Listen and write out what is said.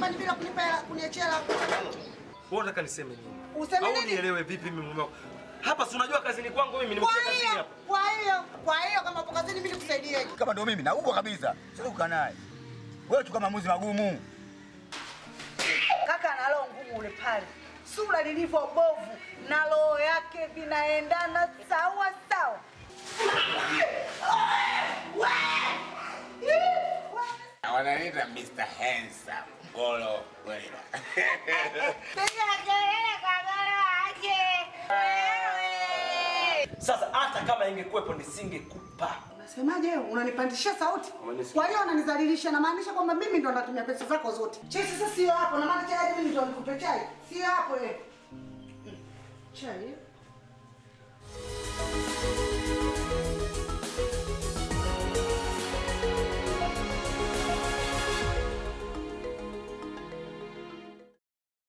nyumbani bila kunipa hela kuniachia hela. Wewe unataka niseme nini? Useme Au nini? nielewe vipi mimi mume wako? Hapa si unajua kazini kwangu mimi Kwa nimekuja kazini hiyo, hapa. kwa hiyo, kwa hiyo kama upo kazini mimi nikusaidieje? Kama ndio mimi naubwa kabisa. Sasa kukaa naye. Wewe chukua maamuzi magumu. Kaka ana roho ngumu ule pale, sura lilivyo bovu na roho yake vinaendana sawa sawa. Wananiita Mr. Handsome. Golo Gorilla. Sasa hata kama ingekuwepo nisingekupa. Unasemaje? wewe? Unanipandishia sauti? Umenisikia. Kwa hiyo unanizalilisha, namaanisha kwamba mimi ndo natumia pesa zako zote. Chai sasa sio hapo, na maana chai mimi ndo nikupe chai, sio hapo wewe. Chai.